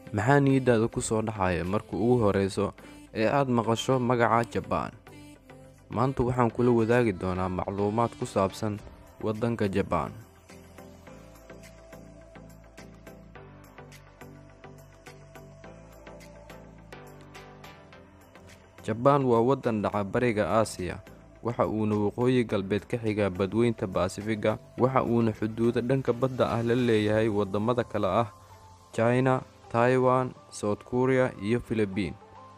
maxaa niyaddaada ku soo dhacaya marka ugu horreyso ee aad maqasho magaca jabaan maanta waxaan kula wadaagi doonaa macluumaad ku saabsan waddanka jabaan jabaan waa waddan dhaca bariga aasiya waxa uuna waqooyi galbeed ka xigaa badweynta baasifiga waxa uuna xuduudo dhanka badda ah la leeyahay waddamada kale ah china taiwan south korea iyo filibiin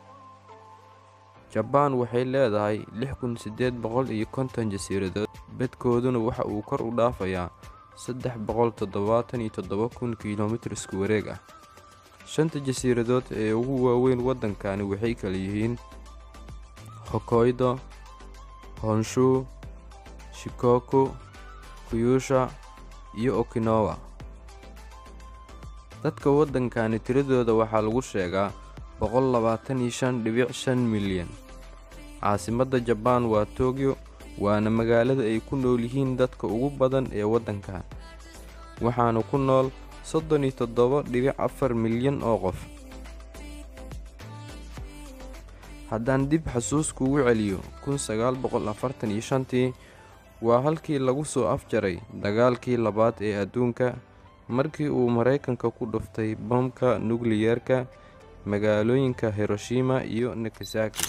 jabaan waxay leedahay lix kun siddeed boqol iyo konton jasiiradood bedkooduna waxa uu kor u dhaafayaa saddex boqol toddobaatan iyo toddoba kun kilomitir isku wareeg ah shanta jasiiradood ee ugu waaweyn waddankani waxay kala yihiin hokoydo honshu shikoku kuyusha iyo okinawa dadka waddankani tiradooda waxaa lagu sheegaa boqol labaatan iyo shan dhibic shan milyan caasimadda jabaan waa tokyo waana magaalada ay ku nool yihiin dadka ugu badan ee waddankan waxaana ku nool soddon iyo toddoba dhibic afar milyan oo qof haddaan dib xasuus kugu celiyo kun sagaal boqol afartan iyo shantii waa halkii lagu soo afjaray dagaalkii labaad ee adduunka markii uu maraykanka ku dhuftay bamka nukliyeerka magaalooyinka hiroshima iyo nakasaki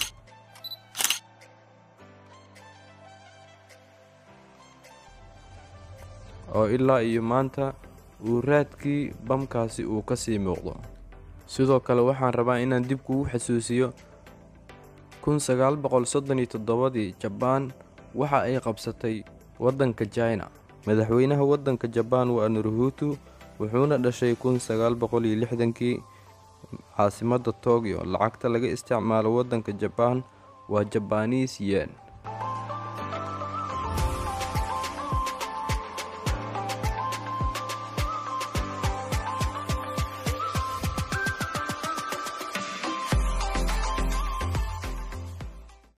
oo ilaa iyo maanta uu raadkii bamkaasi uu ka sii muuqdo sidoo kale waxaan rabaa inaan dib kugu xasuusiyo kun sagaal boqol soddon iyo toddobadii jabaan waxa ay qabsatay waddanka jina madaxweynaha waddanka jabaan waa naruhutu wuxuuna dhashay kun sagaal boqol iyo lixdankii caasimadda tokyo lacagta laga isticmaalo waddanka jabaan waa jabaniis yen